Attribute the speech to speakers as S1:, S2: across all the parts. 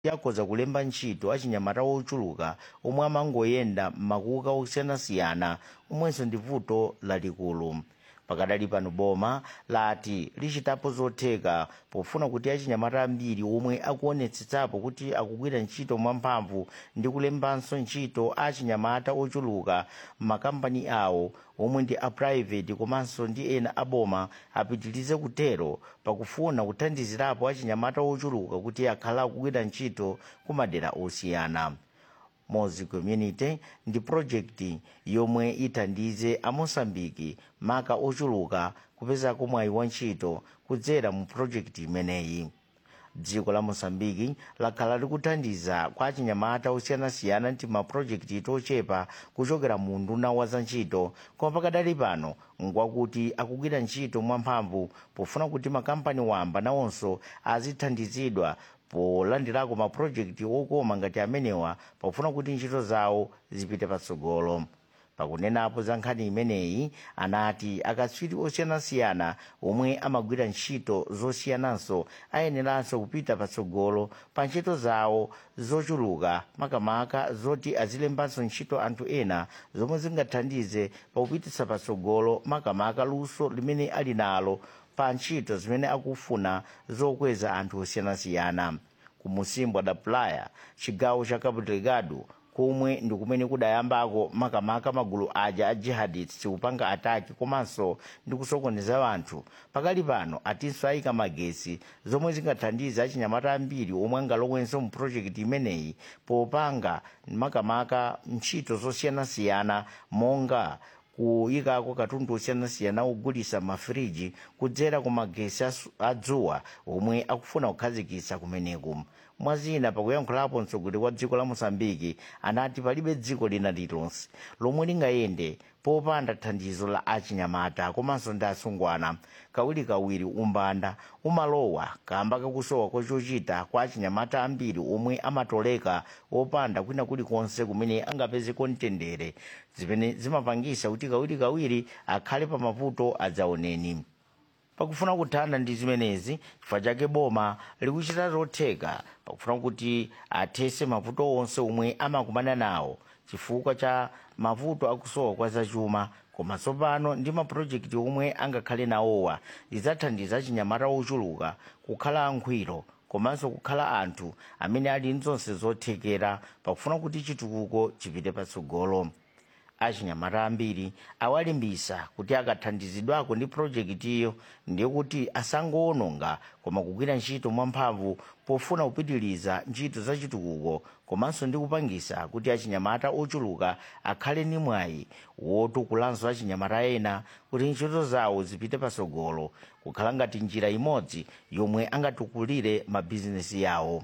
S1: yakhoza kulemba ntchito achinyamata ochuluka omwe amangoyenda m'makuka osiyanasiyana omwenso ndi vuto lalikulu pakadali pano boma lati lichitapo zotheka pofuna kuti achinyamata ambiri omwe akuonetsetsapo kuti akugwira ntchito mwamphamvu ndi kulembanso ntchito achinyamata ochuluka m'makampani awo omwe ndi aprivate komanso ndi ena aboma apitirize kutero pakufuna kuthandizirapo achinyamata ochuluka kuti akhale akugwira ntchito ku madera osiyana mozi community ndi project yomwe ithandize amosambiki maka ochuluka kupezako mwayi wa ntchito kudzera mu project imeneyi dziko la mosambiki lakhala likuthandiza kwa achinyamata osiyanasiyana ndi mapurojekiti tochepa kuchokera mu nduna wa za ntchito koma pakadali pano ngwakuti akugwira ntchito mwamphamvu pofuna kuti makampani wamba nawonso azithandizidwa polandirako mapurojekiti okoma ngati amenewa pofuna kuti ntchito zawo zipite patsogolo pakunenapo za nkhani imeneyi anati akatswiri osiyanasiyana omwe amagwira ntchito zosiyananso ayeneranso kupita patsogolo pa ntchito zawo zochuluka makamaka zoti azilembanso ntchito anthu ena zomwe zingathandize pakupititsa patsogolo makamaka luso limene ali nalo pa ntchito zimene akufuna zokweza anthu osiyanasiyana ku musimbo da playa chigawo cha cabo delgado komwe ndi kumene kudayambako makamaka magulu aja a jihadists kupanga ataki komanso ndi kusokoneza anthu pakali pano atinso ayika magesi zomwe zingathandize achinyamata ambiri omwe angalowenso mu projekiti imeneyi popanga makamaka ntchito zosiyanasiyana monga kuyikako katundu osiyanasiyana ogulisa mafiriji kudzera ku magesi adzuwa omwe akufuna kukhazikitsa kumeneku mwazina pakuyankhulapo mtsogoleri wa dziko la mosambiki anati palibe dziko lina lilonse lomwe lingayende popanda thandizo la achinyamata komanso ndi asungwana kawirikawiri umbanda umalowa kamba kakusowa kochochita kwa achinyamata ambiri omwe amatoleka opanda kwina kulikonse kumene angapezeko mtendere zimene zimapangisa kuti kawirikawiri akhale pa mavuto adzaoneni pakufuna kuthana ndi zimenezi chifukwa chake boma likuchita zotheka pakufuna kuti athese mavuto onse omwe amakumana nawo chifukwa cha mavuto akusowa kwa zachuma koma tsopano ndi mapulojekiti omwe angakhale nawowa lidzathandiza achinyamata ochuluka kukhala ankhwiro komanso kukhala anthu amene ali nzonse zothekera pakufuna kuti chitukuko chipite patsogolo achinyamata ambiri awalimbisa kuti akathandizidwako ndi pulojekitiyo ndiye kuti asangowononga koma kugwira ntchito mwamphamvu pofuna kupitiliza ntchito za chitukuko komanso ndi kupangisa kuti achinyamata ochuluka akhale ndi mwayi wotukulanso achinyamata ena kuti ntchito zawo zipite patsogolo kukhala ngati njira imodzi yomwe angatukulire mabizinesi yawo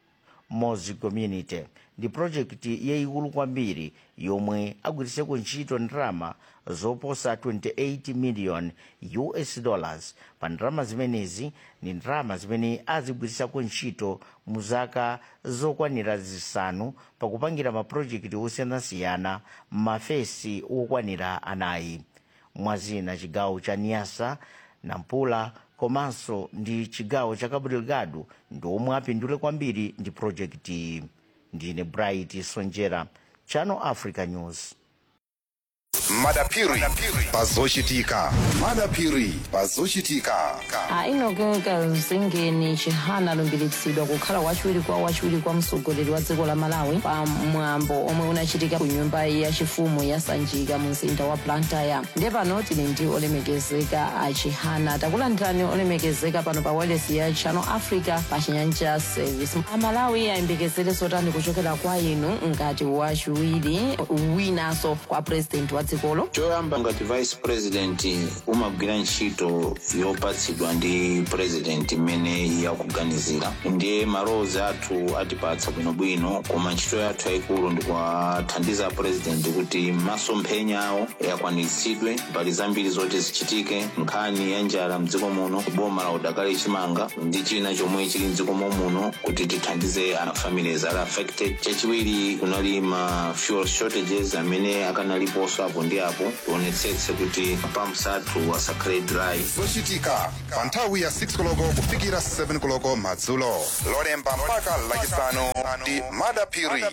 S1: mozi community ndi projekti yayikulu kwambiri yomwe agwiriseko ntchito ndalama zoposa 28 million us dollars pa ndalama zimenezi ndi ndalama zimene azigwirisako ntchito mu zaka zokwanira zisanu pakupangira mapulojekiti osiyanasiyana m'mafesi okwanira anayi mwazina chigawo cha niasa nampula komanso ndi chigawo cha cabo delgado ndi omwe apindule kwambiri ndi projekti iyi ndine bright sonjera channel africa news
S2: madapiri pazochitika madapiri pazochitika
S3: ainogeka mzingeni chihana alumbiritsidwa kukhala wachiwiri kwa wachiwiri kwa mtsogoleri wa dziko la malawi pa mwambo omwe unachitika ku nyumba yachifumu ya sanjika mu mzinda wa blantyre ndiye pano tili ndi olemekezeka a chihana takulandirani olemekezeka pano pa wailesi ya channel africa pa chinyanja service amalawi ayembekezere zotani kuchokera kwa inu ngati wachiwiri winanso kwa president wa dzikolo
S4: choyamba ngati vice president umagwira ntchito yopatsidwa ndi president imene yakuganizira ndiye malowozi athu atipatsa bwinobwino koma ntchito yathu yayikulu ndikuwathandiza president kuti masomphenya awo akwaniritsidwe mbali zambiri zoti zichitike nkhani ya njala mdziko muno boma la udakali chimanga ndi china chomwe chili mdziko muno kuti tithandize a families ali affected chachiwiri kunali ma fuel shortages amene akanaliponso apo ndi apo tionetsetse kuti pumps athu asakhale dry
S2: zochitika pa nthawi ya 6 koloko kufikira 7 koloko madzulo lolemba mpaka lachisanu ndi madapiri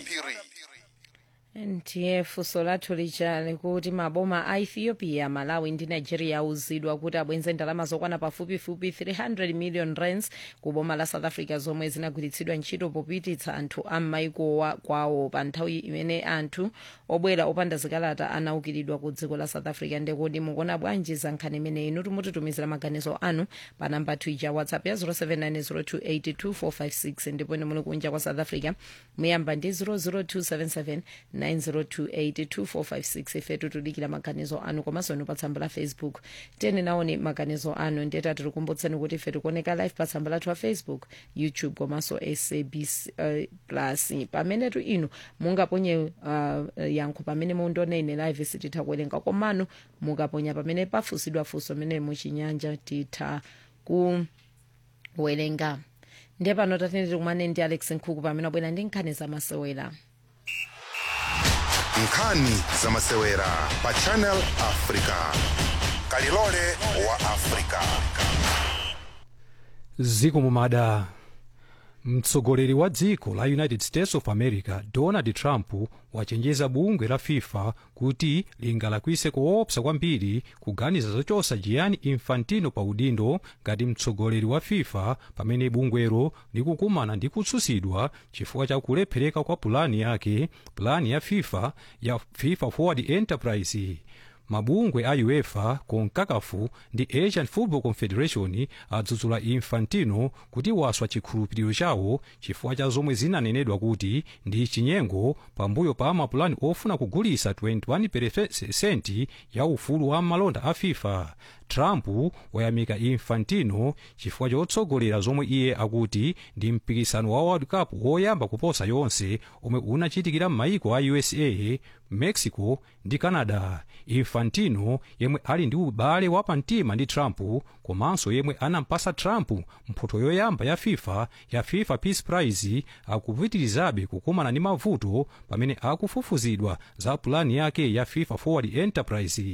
S3: ndiye funso lathu lichali kuti maboma a ethiopia malawi ndi nigeria auzidwa kuti abwenze ndalama zokwana pafupifupi 300 million rands ku boma la south africa zomwe zinagwiritsidwa ntchito popititsa anthu a m'maiko kwawo pa nthawi imene anthu obwera opanda zikalata anaukiridwa ku dziko la south africa ndekodi mukuona bwanji za nkhani imeneyi inu timutitumizira maganizo anu pa namba twitter whatsapp ya 0790282456 ndipo ine muli kunja kwa south africa muyamba ndi 00277 902825456 ifetu tudikira maganizo anu komanso inu pa tsamba la facebook tiyeni naone maganizo anu ndiyeta tikukumbutseni kuti ife tikuoneka live pa tsamba lathu la facebook youtube komanso sabc uh, plus pamenetu inu mungaponye uh, yankho pamene mundione ine live sititha kuwerenga komanu mukaponya pamene pafusidwa funso mene muchinyanja titha kuwerenga ndiye pano tatene tikumane ndi alex nkhuku pamene abwera ndi nkhani zamasewera
S2: nkhani zamasewera pa channel africa kalilole wa africa
S5: ziko mumada mtsogoleri wa dziko la united states of america donald trump wachenjeza bungwe la fifa kuti lingalakwise koopsa kwambiri kuganiza zochosa gianni infantino pa udindo ngati mtsogoleri wa fifa pamene bungwelo likukumana ndi kutsutsidwa chifukwa cha kulephereka kwa pulani yake pulani ya fifa ya fifa forward enterprise mabungwe a uefa concakafu ndi asian football confederation adzudzula infantino kuti waswa chikhulupiriro chawo chifukwa cha zomwe zinanenedwa kuti ndi chinyengo pambuyo pa mapulani ofuna kugulisa 21% ya ufulu wa malonda a fifa trump wayamika infantino chifukwa chotsogolera zomwe iye akuti ndi mpikisano wa world cup woyamba kuposa yonse omwe unachitikira m'mayiko a usa mexico ndi canada infantino yemwe ali ndi ubale wapamtima ndi trump komanso yemwe anampasa trump mphoto yoyamba ya fifa ya fifa peace prize akupitirizabe kukumana ndi mavuto pamene akufufuzidwa za pulani yake ya fifa forward enterprise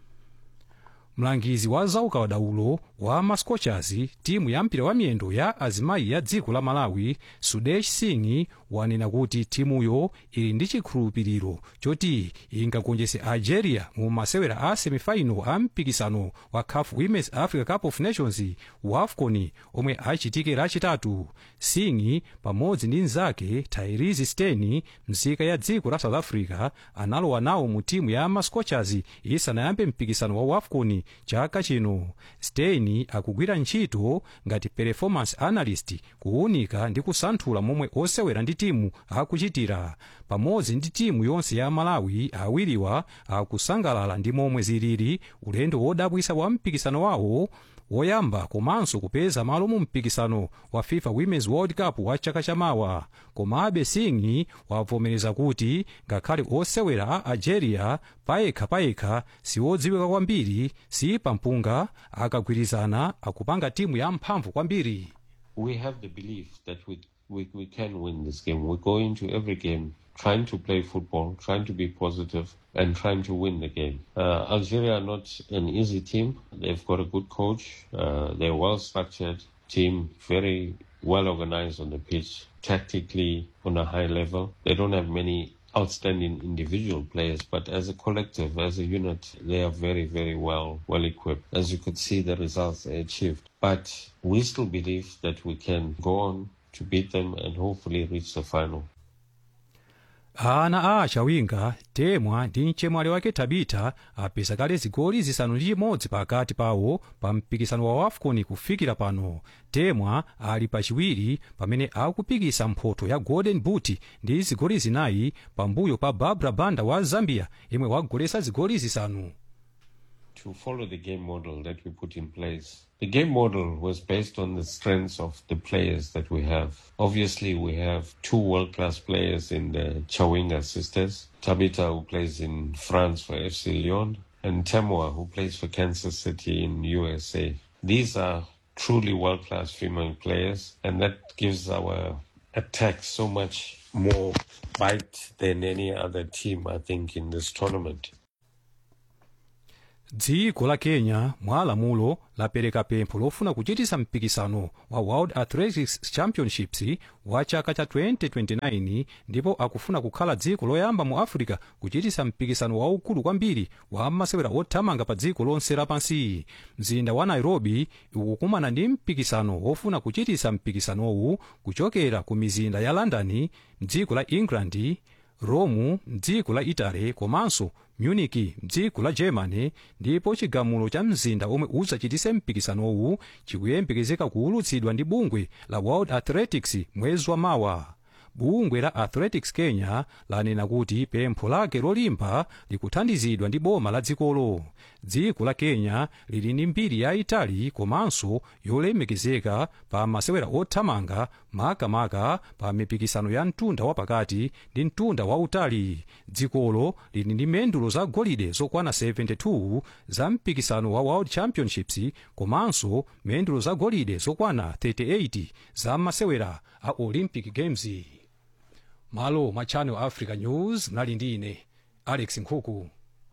S5: mlangizi wa zaukadaulo wa mascochers timu ya mpira wa miyendo ya azimayi ya dziko la malawi sudesh singh wanena kuti timuyo ili ndi chikhulupiriro choti ingagonjetse algeria mu masewera a semifinal a mpikisano wa caf women's africa cup of nations wafcon omwe achitike lachitatu singh pamodzi ndi mnzake tyrese steni mzika ya dziko la south africa analowa nawo mu timu ya mascochers isanayambe mpikisano wa wafcon chaka chino steni akugwira ntchito ngati performance analyst kuwunika ndi kusanthula momwe osewera ndi timu akuchitira pamodzi ndi timu yonse ya malawi awiriwa akusangalala ndi momwe zilili ulendo wodabwisa wa mpikisano wawo woyamba komanso kupeza malo mu mpikisano wa fifa women's world cup wa chaka chamawa komabe singh wavomereza kuti ngakhale osewera a algeria payekha payekha siwodziwika kwambiri si pampunga akagwirizana akupanga timu ya mphamvu kwambiri
S6: we have the belief that we, we, we can win this game. We go into every game trying to play football, trying to be positive, and trying to win the game. Uh, Algeria are not an easy team. They've got a good coach. Uh, they're a well structured team, very well organized on the pitch, tactically on a high level. They don't have many outstanding individual players, but as a collective, as a unit, they are very, very well well equipped. As you could see, the results they achieved. But we still believe that we can go on to beat them and hopefully reach the final.
S5: ana a achawinga temwa ndi mchemwali wake tabita apeza kale zigoli zisanu ndi chimodzi pakati pawo pa mpikisano wa wafcon kufikira pano temwa ali pachiwiri pamene akupikisa mphoto ya golden boot ndi zigoli zinayi pambuyo pa barbara banda wa zambia yemwe wagolesa zigoli zisanu
S6: to follow the game model that we put in place. The game model was based on the strengths of the players that we have. Obviously, we have two world class players in the Chawinga sisters Tabita, who plays in France for FC Lyon, and Temwa, who plays for Kansas City in USA. These are truly world class female players, and that gives our attack so much more bite than any other team, I think, in this tournament.
S5: dziko la kenya mwa lamulo lapereka pempho lofuna kuchitisa mpikisano wa world athletics championships wa chaka cha 2029 ndipo akufuna kukhala dziko loyamba mu africa kuchitisa mpikisano waukulu kwambiri wa masewera othamanga pa dziko lonse lapansi mzinda wa nairobi ukukumana ndi mpikisano wofuna kuchitisa mpikisanowu kuchokera ku mizinda ya london mdziko la england rome mdziko la italy komanso munich mdziko la germany ndipo chigamulo cha mzinda omwe udzachitise mpikisanowu chikuyembekezeka kuwulutsidwa ndi bungwe la world athletics mwezi wa mawa bungwe la athletics kenya lanena kuti pempho lake lolimba likuthandizidwa ndi boma la dzikolo dziko la kenya lili ndi mbiri yayitali komanso yolemekezeka pa masewera othamanga makamaka pa mipikisano ya mtunda wapakati ndi mtunda wautali dzikolo lili ndi mendulo za golide zokwana 72 za mpikisano wa world championships komanso mendulo za golide zokwana 38 za masewera a olympic games malo mwa channel africa news mnali ndi ine alex nkhuku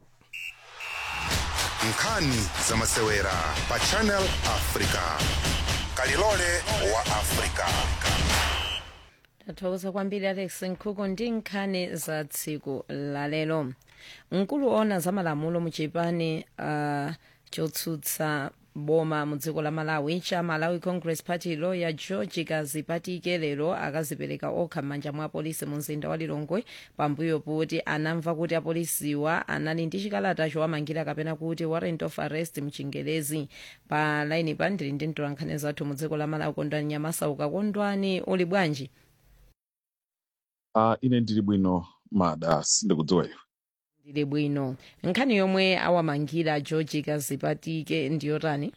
S2: nkhani za masewera pa channel africa kalilole wa africa
S3: tathokoza kwambiri alex nkhuku ndi nkhani za tsiku lalero mkulu ona za malamulo mu chipani uh, chotsutsa boma mu dziko la malawi cha malawi congress party lawyer george kazipatike lero akazipereka okha m'manja mwa apolisi mu mzinda wa lilongwe pambuyo kuti anamva kuti apolisiwa anali ndi chikalata chowamangira kapena kuti warrant of arrest mchingerezi pa laini pa ndili ndi mtolankhani zathu mu dziko la malawi kondwani nyamasauka kondwani uli bwanji
S7: uh, ine ndili bwino mada sindikudziwa iwe
S3: ndili bwino nkhani yomwe awamangira george kazipatike ndiyotani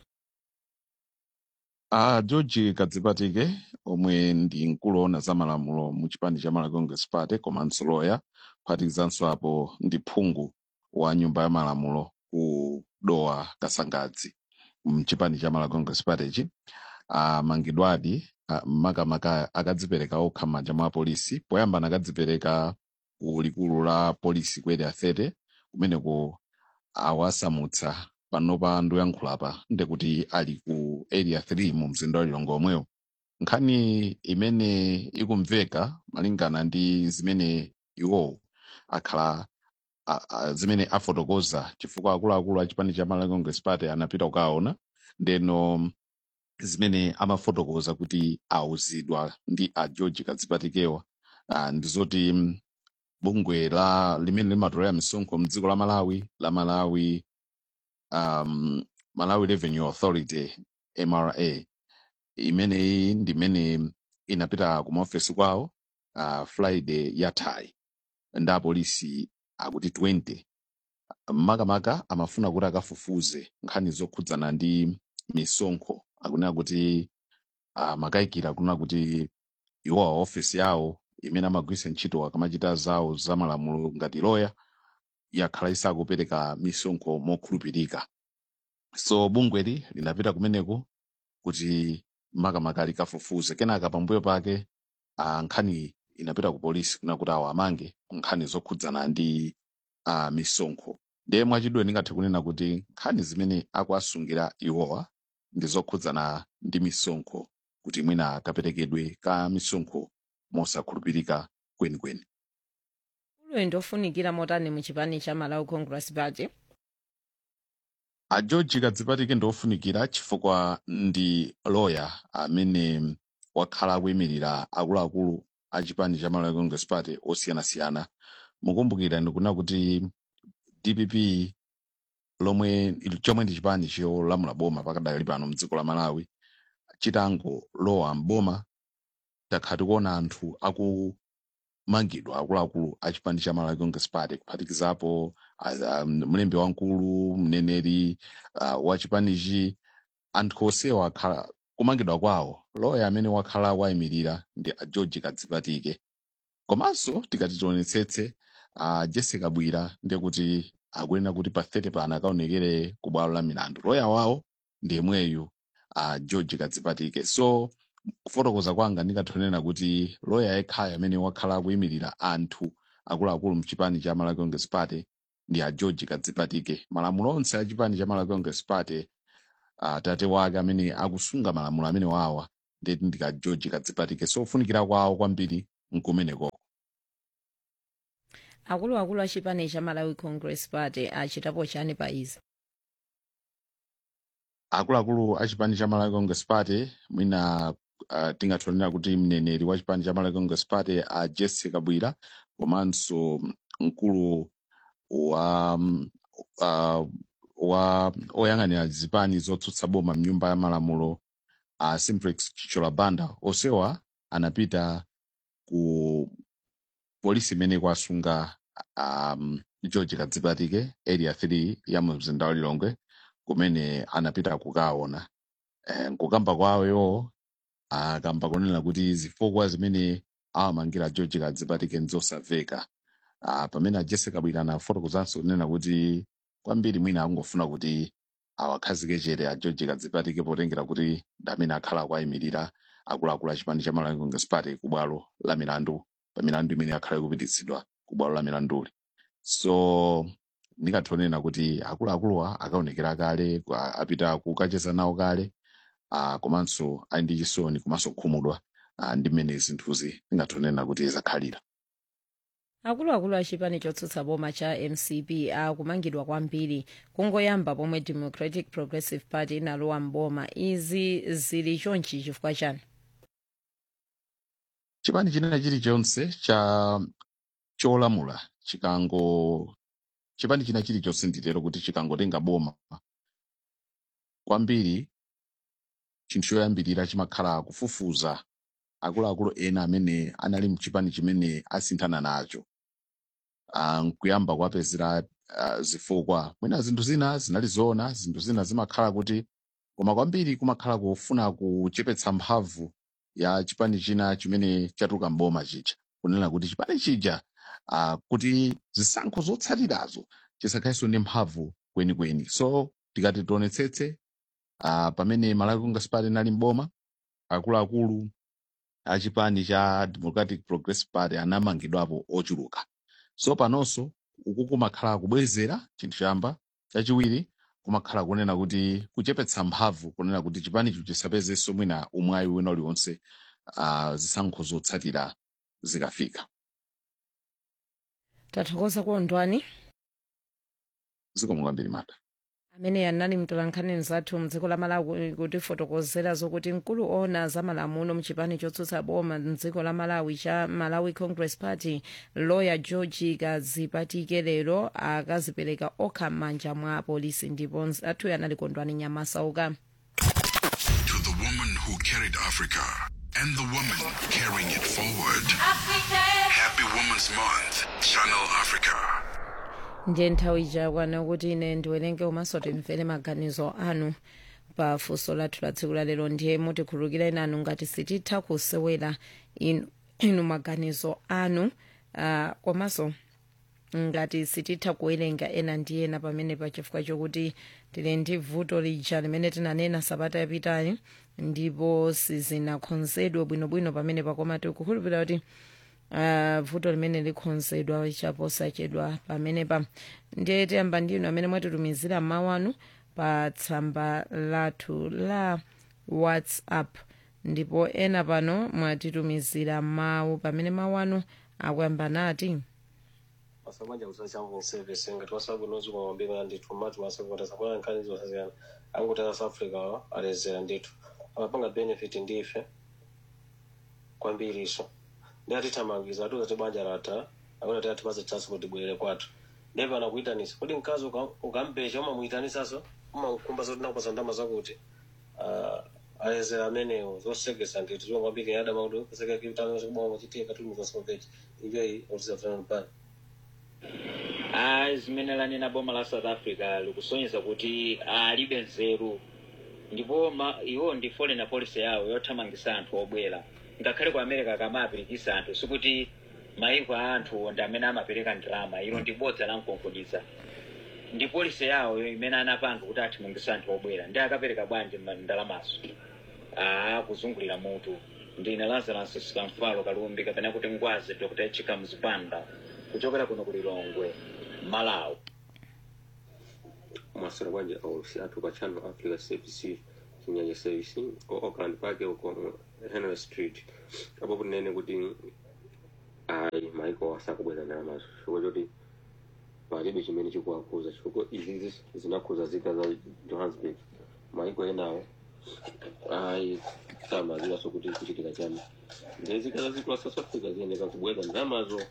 S7: uh, george kadzipatike omwe ndi mkulu ona za malamulo mu chipani cha malawi congress party komanso loya kuphatikizanso apo ndi phungu wa nyumba ya malamulo ku dowa kasangadzi mchipani cha malawi congress party ichi amangidwadi uh, makamaka akadzipereka okha m'manja mwa apolisi poyamba anakadzipereka ku likulu la polisi ku area 30 kumeneko awasamutsa panopa ndoyankhulapa ndekuti ali ku area 3 mu mzinda wa lilongwe omwewo nkhani imene ikumveka malingana ndi zimene iwowo akhala a, a, zimene afotokoza chifukwa akuluakulu a chipani cha malawi congress party anapita kukaona ndeno zimene amafotokoza kuti auzidwa ndi a george kadzipatikewa uh, ndizoti mm, bungwe la limene limatolera misonkho mdziko la malawi la malawi um, malawi revenue authority mra imeneyi ndimene inapita kumaofesi kwawo uh, friday yathayi ndi apolisi akuti 20 makamaka amafuna kuti akafufuze nkhani zokhudzana ndi misonkho akunena kuti uh, makayikira kunena kuti iwo ofesi yawo imene amagwiritsa ntchito akamachita zawo za malamulo ngati loya yakhala isakupereka misonkho mokhulupirika so bungweli linapita kumeneko kuti makamaka likafufuze kenaka pambuyo pake uh, nkhani inapita ku polisi kuna kuti awo amange nkhani zokhudzana ndi uh, misonkho ndiye mwachidwe ndingathe kunena kuti nkhani zimene akuasungira iwowa ndi zokhudzana ndi misonkho kuti mwina akaperekedwe ka misonkho mosakhulupirika kwenikweni
S3: ulo ndofunikira motani mu chipani cha malawi congress party
S7: a george kadzipatike ndofunikira chifukwa ndi loya amene wakhala akuyimirira akuluakulu a chipani cha malawi congress party osiyanasiyana mukumbukira ndikunena kuti dpp lomwe chomwe ndi chipani cholamula boma pakadali pano mdziko la malawi chitangolowa mboma takhala tikuona anthu akumangidwa akuluakulu a chipani cha malawi congress party kuphatikizapo ah, um, mlembi wamkulu mneneri uh, wa chipanichi anthu onsewa akhala kumangidwa kwawo loya amene wakhala wayimirira ndi a george kadzipatike komanso tikati tionetsetse uh, jessica bwira ndiye kuti akuyenera kuti pa 30 pano akaonekere ku bwalo la milandu loya wawo ndi yemweyu uh, george kadzipatike so kufotokoza kwanga ndingathanena kuti loya yekhayo amene wakhala akuyimirira anthu akuluakulu mchipani cha malawi congress party ndi a george kadzipatike malamulo onse a chipani cha malawi congress party atate wake amene akusunga malamulo amene wawa ndeti ndi ka george kadzipatike sofunikira kwawo kwambiri nkumeneko
S3: akuluakulu a chipani cha malawi congress party achitapo chani pa izi
S7: akuluakulu a chipani cha malawi congress party mwina uh, tingathanira kuti mneneri wa chipani cha malawi congress party a jesse kabwira komanso mkulu wa mm, uh, wa oyang'anira zipani zotsutsa boma mnyumba ya malamulo a simplex chichola banda onsewa anapita ku polisi imene kwasunga um, george kadzipatike area 3 ya mu mzinda wa lilongwe kumene anapita kukaona eh, nkukamba kwawoyo akamba kunena kuti zifukwa zimene awamangira george kadzipatike nzosamveka uh, pamene a jesse kabwira anafotokozanso kunena kuti kwambiri mwina akungofuna kuti awakhazike chete a george kadzipatike potengera kuti ndi amene akhala akuayimirira akuluakulu a chipani cha malawi congress party ku bwalo la milandu pa milandu imene akhala ikupititsidwa ku bwalo la milanduli so ndingathonena kuti akuluakuluwa akaonekera kale kwa- apita kukacheza nawo kale uh, komanso ali ndi chisoni komanso kukhumudwa uh, ndi mmene zinthuzi ndingathonena kuti zakhalira
S3: akuluakulu a chipani chotsutsa boma cha mcp akumangidwa kwambiri kungoyamba pomwe democratic progressive party inalowa mboma izi zili chonchi chifukwa chani
S7: chipani chinena chilichonse cha cholamula chikango chipani china chilichonse nditero kuti chikangotenga boma kwambiri chinthu choyambirira chimakhala kufufuza akuluakulu ena amene anali mchipani chimene asinthana nacho Ah, nkuyamba kuwapezera ah, zifukwa mwina zinthu zina zinali zoona zinthu zina zimakhala kuti koma kwambiri kumakhala kufuna kuchepetsa mphamvu ya chipani china chimene chatuluka mboma chija kunena kuti chipani chija uh, kuti zisankho zotsatirazo chisakhalenso ndi mphamvu kwenikweni so tikati tionetsetse uh, pamene malawi congress party inali mboma akuluakulu a chipani cha democratic progressive party anamangidwapo ochuluka so panonso uku kumakhala kubwezera chinthu chamba chachiwiri kumakhala kunena kuti kuchepetsa mphamvu kunena kuti chipanicho chisapezenso mwina umwayi wina uliwonse uh, zisankho zotsatira zikafika
S3: tathokoza kuondwani
S7: zikomo kwambiri mata
S3: amene anali mtolankhani mzathu mdziko la malawi kutifotokozera zokuti mkulu ona za malamulo mchipani chotsutsa boma mdziko la malawi cha malawi congress party lawyer george kadzipatike lero akazipereka okha m'manja mwa polisi ndipo mzathuyo anali kondwani nyamasauka
S2: To the woman who carried Africa and the woman carrying it forward. Happy Women's Month, Channel Africa.
S3: ndiye nthawi ichakwana kuti ine ndiwerenge komanso timvere maganizo anu pa funso lathu la tsiku la lero ndiye mutikhululukira nanu ngati sititha kusewera inu, inu maganizo anu uh, komanso ngati sititha kuwerenga ena ndi ena pamene pa chifukwa chokuti tili ndi vuto lija limene tinanena sabata yapitayi ndipo sizinakonzedwe bwinobwino pamene pakoma tikukhulupirira kuti uh, vuto limene likonzedwa chaposachedwa pamene pa ndiye tiyamba ndinu amene mwatitumizira mawu anu pa tsamba lathu la whatsapp ndipo ena pano mwatitumizira mawu pamene mawu anu akuyamba nati
S8: masabanja kusachambo service ngati wasabu nozi kwa mabima ndithu mati masabota sabona nkhani zosaziyana angutera south africa wa alezera ndithu amapanga benefit ndife kwambiriso ndi atithamangiza atiuza ti banja latha akuti atipaze chance kuti bwerere kwathu ndeve anakuyitanisa kodi mkazi uka- ukampecha umamuyitanisaso umakumba zoti nakupasa ndama zakuti Ah, alezera amenewo zosegesa ndithu ziwangwambike yadama kuti kuseka kitano chikuboma chitika tulimuzasomvechi ijoyi otisafanana pano
S9: Ah, zimene lanena boma la south africa likusonyeza kuti alibe nzeru ndipo ma- iwo ndi foreign policy yawo yothamangisa anthu obwera ngakhale ku america kamapirikisa anthu sikuti maiko a anthu ndi amene amapereka ndalama ilo ndi bodza la mkonkhoniza ndi polisi yawo imene anapanga kuti athamangisa anthu obwera ndi akapereka bwanji ma- ndalamazo ah kuzungulira mutu ndine lazarus sikamfalo kalumbi kapena kuti ngwazi dr chika mzipanda kuchokera kuno ku lilongwe malawi
S8: mwasira bwanji aulusi athu pa channel africa service chinyanja service ku auckland park uko mu henry street apo punene kuti ayi maiko asakubweza ndalamazo chifukwa choti palibe chimene chikuwakuza chifukwa izizi zinakhuza zika za johannesburg maiko enawo ayi samaziwaso kuti kuchitika chani ndiye zika za ziko la south africa ziyeneka kubweza ndalamazo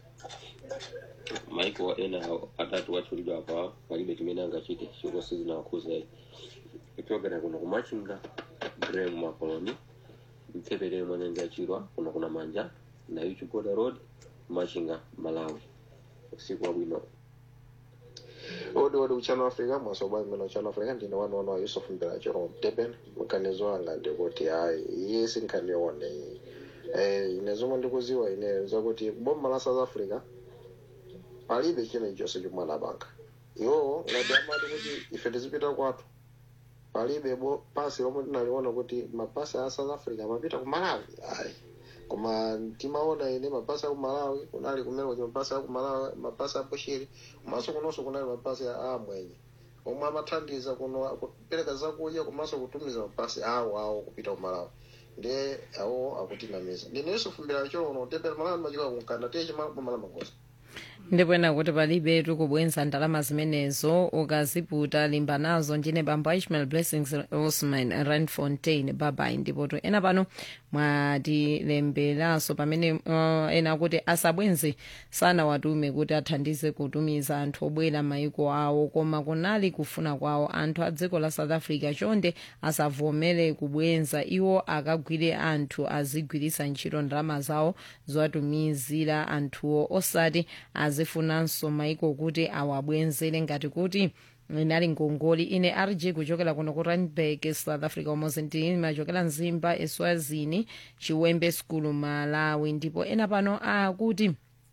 S8: maiko ena atatu wachulidwa apa palibe chimene angachite chifukwa sizinawakuza ichogera kuno kumachinga graham makoloni mtsepere mwanenza chirwa kuno kuna manja na uchigoda road machinga malawi usiku wabwino
S10: odi odi uchano africa mwasoba mmene uchano africa ndine wanu wanu wa yusuf mbirachero mteben mkanizo wanga ndikuti hayi iye sinkhanione iyi eh, ine zomwe ndikuziwa ine zakuti boma la south africa palibe china chonse chomwe anapanga iwowo ngati amati kuti ife tizipita kwathu palibe bo pasi lomwe tinaliona kuti mapasi a south africa amapita ku malawi ayi koma timaona ine mapasi a ku malawi kunali kumene kuti mapasi a ku malawi mapasi a bushiri komanso kunonso kunali mapasi a amwenye omwe amathandiza kuno kupereka zakudya komanso kutumiza mapasi awo awo kupita ku malawi ndiye awo akutinamiza ndine yusufu mbirachero uno tepera malawi machika kunkanda tiye chimabomala magoza
S3: ndipwena kuti palibe tikubwenza ndalama zimenezo ukaziputa limba nazo ndine bambo ishmael blessings osman randfontein babai ndipoto ena pano mwatilemberanso pamene uh, ena kuti asabwenze sanawatume kuti athandize kutumiza anthu obwera maiko awo koma kunali kufuna kwawo anthu a dziko la south africa chonde asavomere kubwenza iwo akagwire anthu azigwiritsa ntchito ndalama zawo zowatumizira anthuwo osati azifunanso maiko kuti awabwenzere ngati kuti inali ngongoli ine rg kuchokera kuno ku randburg south africa umozi ndimachokera mzimba eswazini chiwembe school malawi ndipo ena pano akuti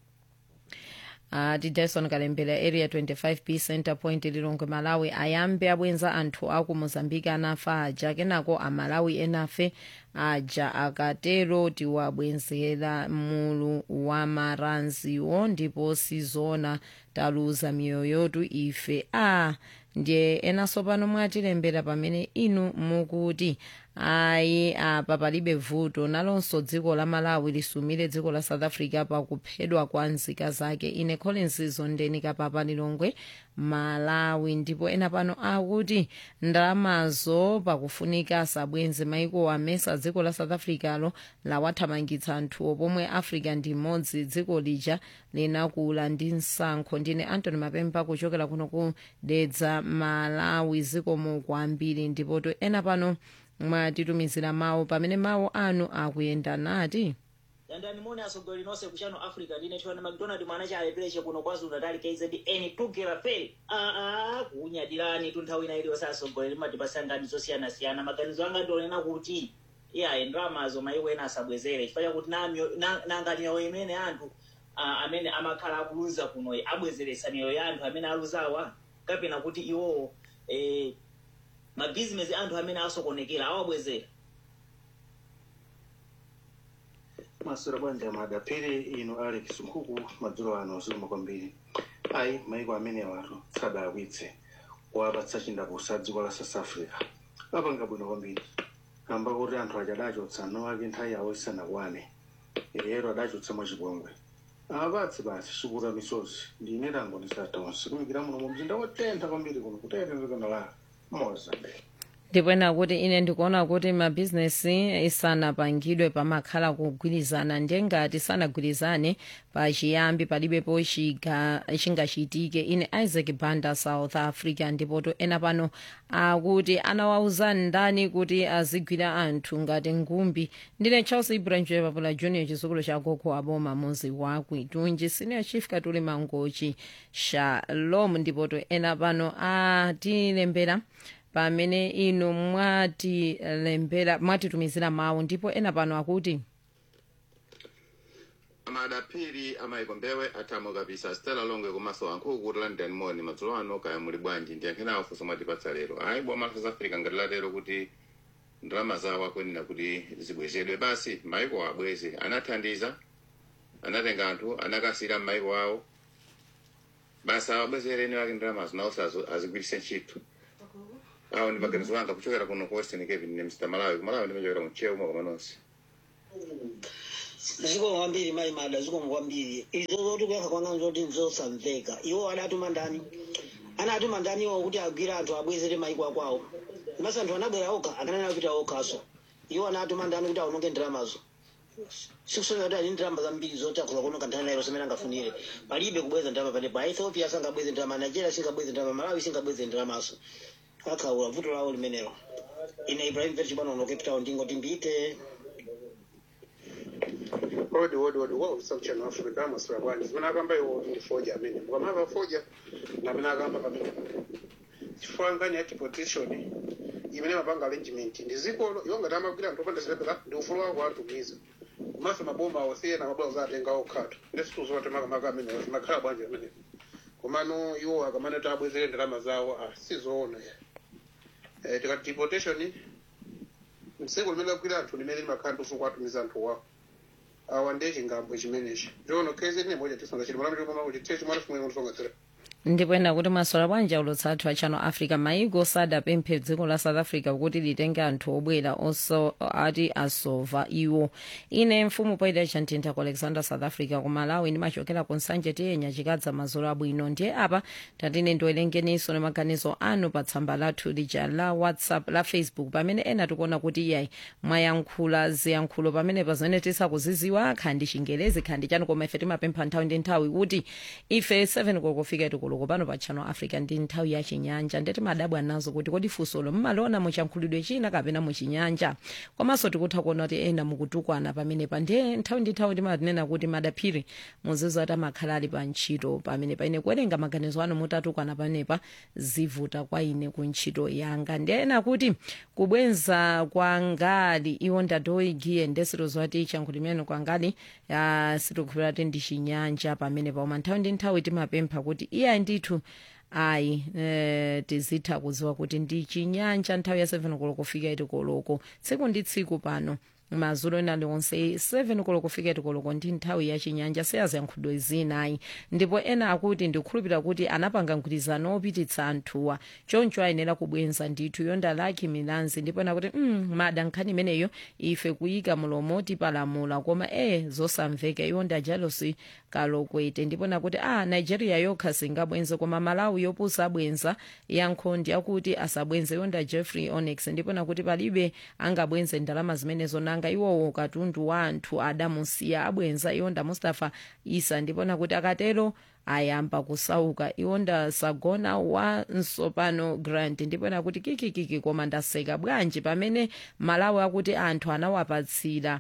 S3: ati dyson kalembera area 25b center point lilongwe malawi ayambe abwenza anthu aku mozambique anafa aja kenako amalawi enafe aja akatero tiwabwenzera mulu wa maranziwo ndipo sizona taluza miyoyotu ife a ndiye enanso pano mwatilembera pamene inu mukuti ayi apa palibe vuto nalonso dziko la malawi lisumire dziko la south africa pakuphedwa kwa nzika zake ine collins zondeni kapapa lilongwe malawi ndipo ena pano akuti ndalamazo pakufunika asabwenze maiko amesa dziko la south africa lo lawathamangitsa anthuwo pomwe africa ndi imodzi dziko lija linakula ndi msankho ndine antony mapemba kuchokera kuno ku dedza malawi zikomo kwambiri ndipoto ena pano mwatitumizira mawu pamene mawu anu akuyenda nati
S11: dandani mone asogoli nonse kuchano africa ndine tiwana mcdonald mwana cha alepereche kuno kwazulu natali kzn tugera peli aa kuunyadirani tu nthawi ina iliyonse asogolera limatipasangani zosiyana-siyana maganizo anga ndionena kuti iyaye ndalamazo maiko ena asabwezere chifukwa chakuti nanga miyoyo imene anthu ah, amene amakhala akuluza kunoyi abwezeresa miyoyo ya anthu amene aluzawa kapena kuti iwowo eh, mabhizinesi anthu amene asokonekera awabwezera
S12: masura bwanja madapiri ino alex nkhuku madzulo ano ziluma kwambiri ayi maiko amene watu sadaakwitse wapatsa chindapusa dziko la south africa apanga bwino kwambiri kamba kuti anthu aja adachotsa no ake nthawi yawo isanakwane ero adachotsa mwachipongwe apatse basi chikuta misozi ndine tango ndisatonse kumikira muno mu mzinda wotentha kwambiri kuno kutetezekana la mozambique
S3: ndipwena kuti ine ndikuona kuti mabhizinesi isanapangidwe pamakhala kugwirizana ndiye ngati sanagwirizane pachiyambi palibepo chiga- chingachitike ine isaac banda south africa ndipoto ena pano akuti anawauza ndani kuti azigwira anthu ngati ngumbi ndine charles ibrahim papula junior chizukulu cha gogo aboma muzi wa kwitunji senior chief katuli mangochi shalom ndipoto ena pano atilembera pamene inu mwatilembera mwatitumizira mawu ndipo ena pano akuti
S13: amadapiri amayiko mbewe athamo kabisa stela longwe komanso ankhuku kuti london moni madzulo ano kaya muli bwanji ndiyankhenawo funso mwatipatsa lero ayi boma la south africa ngati latero kuti ndalama zawo akuyenera kuti zibwezedwe basi maiko abweze anathandiza anatenga anthu anakasira m'maiko awo basi awabwezere eni wake ndalamazo nawonso azigwiritse ntchito awo ndi maganizo anga kuchokera kuno ku western cape ne mr malawi kumalawi ndimachokera kumchewu umwe koma nonse
S14: zikomo kwambiri mayi mada zikomo kwambiri izo zoti kuyankha kwanga zoti nzosamveka iwo adatuma ndani anatuma ndani iwo kuti agwire anthu abwezere maiko akwawo masa anthu anabwera okha akanena kupita okhaso iwo anatuma ndani kuti aononge ndalamazo sikusonyeza kuti ali ndalama zambiri zoti akhoza kuononga nthani nairo semene angafunire palibe kubweza ndalama panepo aethiopia sangabweze ndalama nigeria singabweze ndalama malawi singabweze ndalamaso akhaula vuto lawo limenelo ine ibrahim verchibwana uno cape town ndingoti mbite
S15: odi odi odi wa usakuchana africa amasura bwanji zimene akamba iwo ndi foja amene mukamava foja namene akamba pamene chifukwa ngani ya deportation imene mapanga arrangement ndi zikolo iwo ngati amagwira anthu opanda zilepera ndi ufulu wako atumiza komanso maboma awosiyena mabwera zatenga okhatu ndesituzote makamaka amene zimakhala bwanji amene komano iwo akamane kuti abwezere ndalama zawo ah, sizoona ya eh, tikati deportation mseko limene agwira anthu limene limakhala ndi ufulu kwatumiza anthu wawo awa ndiye chingambo chimenechi njono kezi ine moja tisonga chili mwana mwana kuti tiye chimwana chimwe ngonisonga tsira
S3: ndipo ena kuti masola bwanja ulutsa athu a channel africa maiko sadapemphe dziko la south africa kuti litenge anthu obwera onso ati asova iwo ine mfumu poyida chantintha ku alexander south africa ku malawi ndimachokera ku nsanje tiyenya chikadza mazolo abwino ndiye apa tatine ndiwerengeninso ni maganizo anu pa tsamba lathu lija la whatsapp la facebook pamene ena tikuona kuti iyayi mwayankhula ziyankhulo pamene pazimene tisakuziziwa khandi chingelezi khandi chanu koma ife timapempha nthawi ndi nthawi kuti ife 7 kokufika tikulu pano pa channel africa ndi nthawi ya chinyanja ndeti madabwa nazo kuti kodi funsolo mmaliona muchankhulidwe china kapena muchinyanja komanso tikutha kuona kuti ena mukutukwana pamenepa ndiye nthawi ndi nthawi timatinena kuti madaphiri muzizo ati amakhala ali pa ntchito pamene paine kuwerenga maganizo anu mutatukwana panepa zivuta kwa ine ku ntchito yanga ndiye ena kuti kubwenza kwa ngali iwo ndatoigiye ndesiro zoti chankhulidwe kwa ngali sitikukhulupira kuti ndi chinyanja pamenepa koma nthawi ndi nthawi timapempha kuti iyayi ndithu ayi eh, tizitha kuziwa kuti ndi chinyanja nthawi ya 7 koloko kufika iti koloko tsiku ndi tsiku pano mazulo ena liwonse 7 koloko kufika iti koloko ndi nthawi ya chinyanja seyaziyankhulo zinayi ndipo ena akuti ndikukhulupira kuti anapanga mgwirizano opititsa anthuwa choncho ayenera kubwenza ndithu yonda laki milanzi ndipo ena kuti mm, mada nkhani imeneyo ife kuyika mulomo tipalamula koma e zosamveka yonda jalosi kalokwete ndipo nakuti a ah, nigeria yokha singabwenze koma malawi yopusa abwenza yankhondi akuti asabwenze yonda jeffrey onex ndipo nakuti palibe angabwenze ndalama zimenezo nanga iwowo katundu wa anthu adamusiya abwenza yonda mustafa isa ndipo nakuti akatero ayamba kusauka iwo ndasagona wa nsopano grant ndipo nakuti kikikiki koma ndaseka bwanji pamene malawi akuti anthu anawapatsira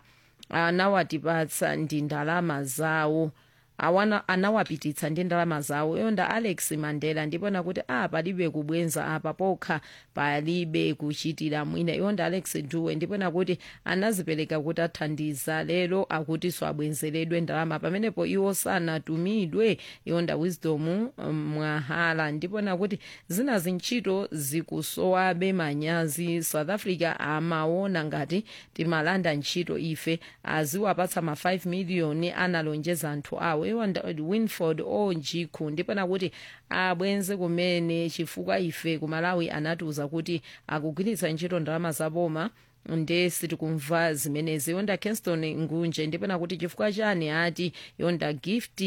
S3: anawatipatsa ndi ndalama zawo awana anawapititsa ndi ndalama zawo yonda alex mandela ndipo nakuti a palibe kubwenza apa pokha palibe kuchitira mwina yonda alex duwe ndipo nakuti anazipereka kuti athandiza lero akuti swabwenzeredwe ndalama pamenepo iwo sanatumidwe yonda wisdom mwahala ndipo nakuti zina zintchito zikusowabe manyazi south africa amaona ngati timalanda ntchito ife aziwapatsa ma 5 miliyoni analonjeza anthu awo iwanda winford onjikhu ndipo nakuti abwenze kumene chifukwa ife kumalawi anatiuza kuti akugwiritsa ntchito ndalama zaboma nde sitikumva zimenezi yonda kingston ngunje ndipo nakuti chifukwa chani ati yonda gift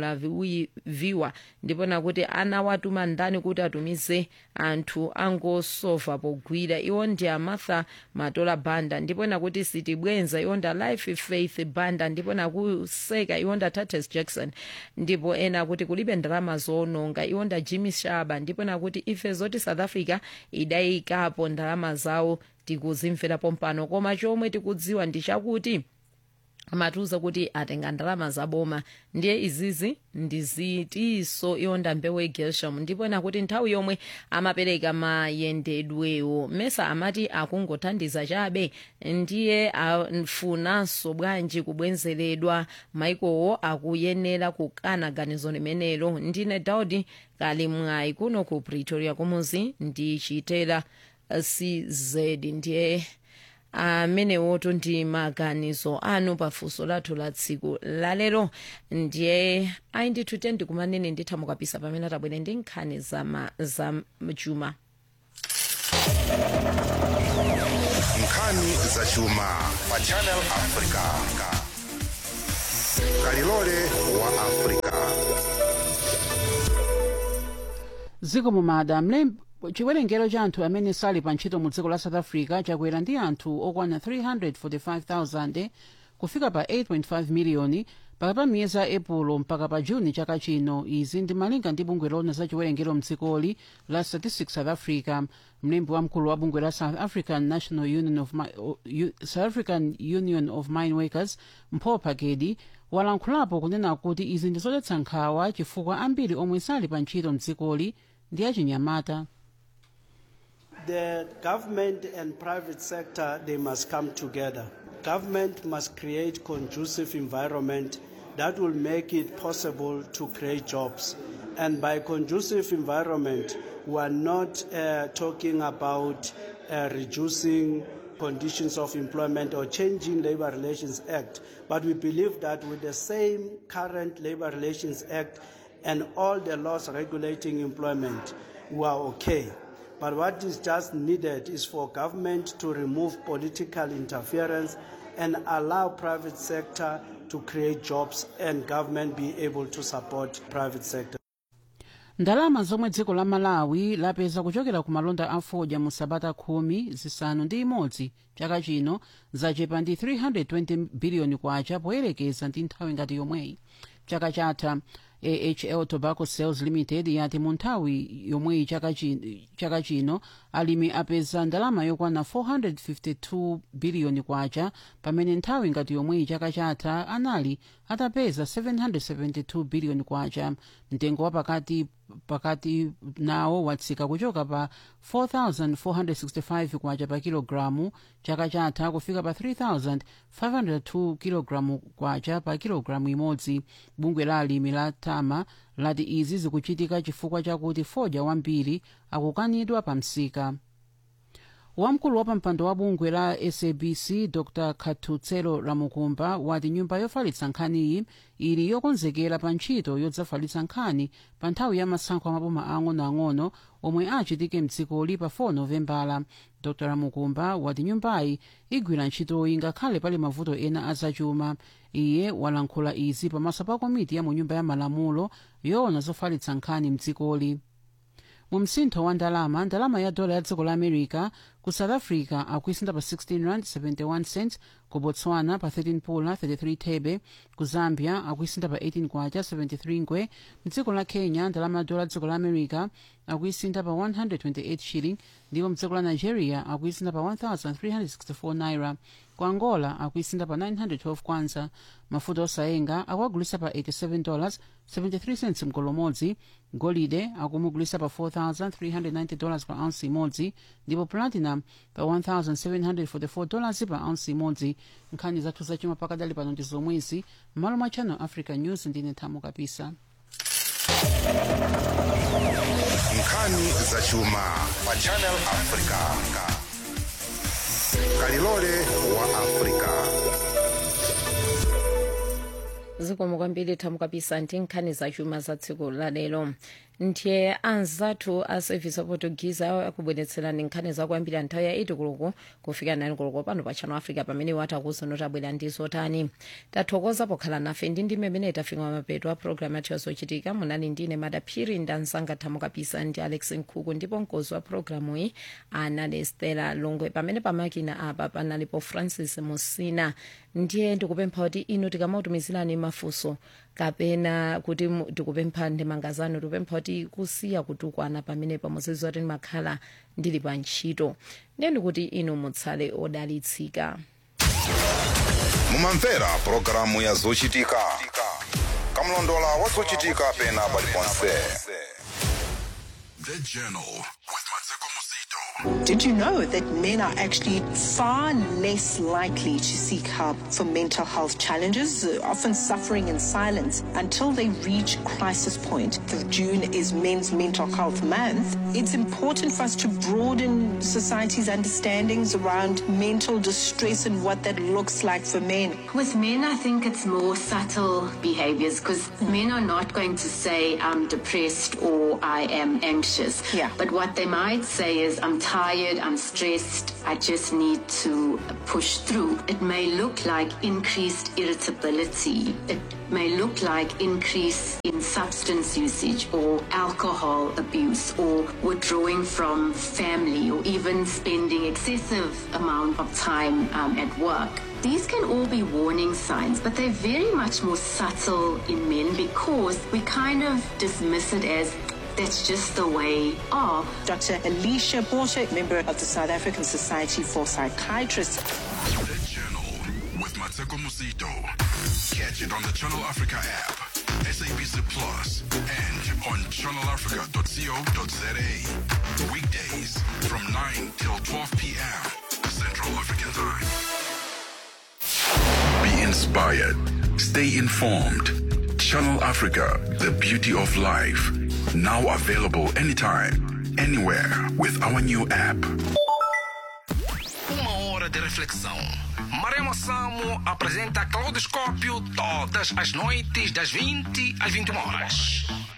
S3: mlaviwa ndipo nakuti anawatuma ndani kuti atumize anthu angosova pogwira iwo ndi amartha matola banda ndipo nakuti sitibwenza yonda life faith banda ndipo nakuseka iwonda tates jackson ndipo ena kuti kulibe ndalama zononga iwonda jimmy shaba ndipo nakuti ife zoti south africa idayikapo ndalama zawo tikuzimverapo mpano koma chomwe tikudziwa ndi chakuti amatiuza kuti atenga ndalama zaboma ndiye izizi ndizitiso yonda mbewu egelsham ndipo nakuti nthawi yomwe amapereka mayendedwewo mesa amati akungothandiza chabe ndiye afunanso bwanji kubwenzeredwa maikowo akuyenera kukana ganizo limenelo ndine daudi kali mwayi kuno ku pretoria kumuzi ndichitera cz ndiye amenewoto ndi maganizo anu pafunso lathu la tsiku lalero ndiye ayi ndithu tendi kumanene nditha mukapisa pamene tabwere ndi nkhani za, ma, za chuma
S16: nkhani zachuma pa channel africa kalilole wa africa
S17: ziko mumada mlembi chiwerengero cha anthu amene sali pa ntchito mu dziko la south africa chakwera ndi anthu okwana 345,000 kufika pa 8.5 miliyoni pakati pa miyezi a epulo mpaka pa juni chaka chino izi ndi malinga ndi bungwe lona za chiwerengero mdzikoli la statistics south africa mlembi wamkulu wa bungwe la south african national union of, Mi- o- U- south african union of mine workers mpho phakedi walankhulapo kunena kuti izi ndi zodetsa nkhawa chifukwa ambiri omwe sali pa ntchito mdzikoli ndi achinyamata
S18: The government and private sector, they must come together. Government must create conducive environment that will make it possible to create jobs. And by conducive environment, we are not uh, talking about uh, reducing conditions of employment or changing Labor Relations Act, but we believe that with the same current Labor Relations Act and all the laws regulating employment, we are okay. But what is just needed is for government to remove political interference and allow private sector to create jobs and government be able to support private sector.
S17: ndalama zomwe dziko la malawi lapeza kuchokera ku malonda a fodya mu sabata khumi zisanu ndi imodzi chaka chino zachepa ndi 320 biliyoni kwacha poyerekeza ndi nthawi ngati yomweyi chaka chatha ahl tobacco sales limited yati mu nthawi yomweyi chaka chi- chaka chino alimi apeza ndalama yokwana 452 biliyoni kwacha pamene nthawi ngati yomweyi chaka chatha anali atapeza 772 biliyoni kwacha mtengo wa pakati pakati nawo watsika kuchoka pa 4465 kwacha pa kilogalamu chaka chatha kufika pa 3502 kilogalamu kwacha pa kilogalamu imodzi bungwe la alimi la tama lati izi zikuchitika chifukwa chakuti fodya wambiri akukanidwa pa msika wamkulu wa pampando wa bungwe la sabc dr khathutselo ramukumba wati nyumba yofalitsa nkhaniyi ili yokonzekera pa ntchito yodzafalitsa nkhani pa nthawi ya masankho amaboma ang'onoang'ono omwe achitike mdzikoli pa 4 novembala dr ramukumba wati nyumbayi igwira ntchitoyi ngakhale pali mavuto ena azachuma iye walankhula izi pamaso pa komiti ya mu nyumba ya malamulo yoona zofalitsa nkhani mdzikoli mu msintho wa ndalama ndalama ya dola ya dziko la america ku south africa akuisinda pa 16 rand 71 cents ku botswana pa 13 pula 33 thebe ku zambia akuisinda pa 18 kwacha 73 ngwe mdziko la kenya ndalama ya dola ya dziko la america akuisinda pa 128 shilling ndipo mdziko la nigeria akuisinda pa 1364 naira ku angola akuisinda pa 912 kwanza mafuta osayenga akuagulisa pa 87 dollars 73 cents mgolo umodzi golide akumugulisa pa 4390 dollars pa ounce imodzi ndipo platinum pa 1744 dollars pa ounce imodzi nkhani zathu zachuma pakadali pano ndi zomwezi m'malo mwa channel africa news ndine thamo kapisa
S16: nkhani zachuma pa channel africa kalilole wa africa
S3: zikomo kwambiri thamo kapisa ndi nkhani zachuma za tsiku la lero ndiye anzathu a service aportuguese akubweretserani nkhani zakuambira nthawi ya 8 koloko kufika 9 koloko pano pa channel africa pamene watakuzo notabwera ndi zotani tathokoza pokhala nafe ndi ndi mmene tafika mapeto a programu yathu yazochitika munali ndine madaphiri ndi anzanga thamo kapisa ndi alex nkhuku ndipo mkozi wa programu iyi anali stela longwe pamene pamakina apa panalipo francis musina ndiye ndikupempha kuti inu tikamautumizirani mafunso kapena kuti mu- tikupempha ndemanga zanu tikupempha kuti kusiya kutukwana pamene pamuzizi kuti ndimakhala ndili pa ntchito ndiye ndikuti inu mutsale odalitsika
S16: mumamvera pulogalamu ya zochitika kamlondola wa zochitika pena paliponse
S2: The Journal
S19: Did you know that men are actually far less likely to seek help for mental health challenges, uh, often suffering in silence until they reach crisis point? Because June is Men's Mental Health Month. It's important for us to broaden society's understandings around mental distress and what that looks like for men.
S20: With men, I think it's more subtle behaviors because men are not going to say, I'm depressed or I am anxious.
S19: Yeah.
S20: But what they might say is, I'm tired tired, I'm stressed, I just need to push through. It may look like increased irritability. It may look like increase in substance usage or alcohol abuse or withdrawing from family or even spending excessive amount of time um, at work. These can all be warning signs, but they're very much more subtle in men because we kind of dismiss it as that's just the way of.
S19: Dr. Alicia Porter, member of the South African Society for Psychiatrists.
S2: The Journal with Mateko Musito. Catch it on the Channel Africa app, SABC Plus, and on channelafrica.co.za. Weekdays from 9 till 12 p.m. Central African Time. Be inspired. Stay informed. Channel Africa, the beauty of life. Now available anytime, anywhere with our new app.
S21: Uma hora de reflexão. Maremo Samo apresenta Claudoscópio todas as noites das 20 às 21 horas.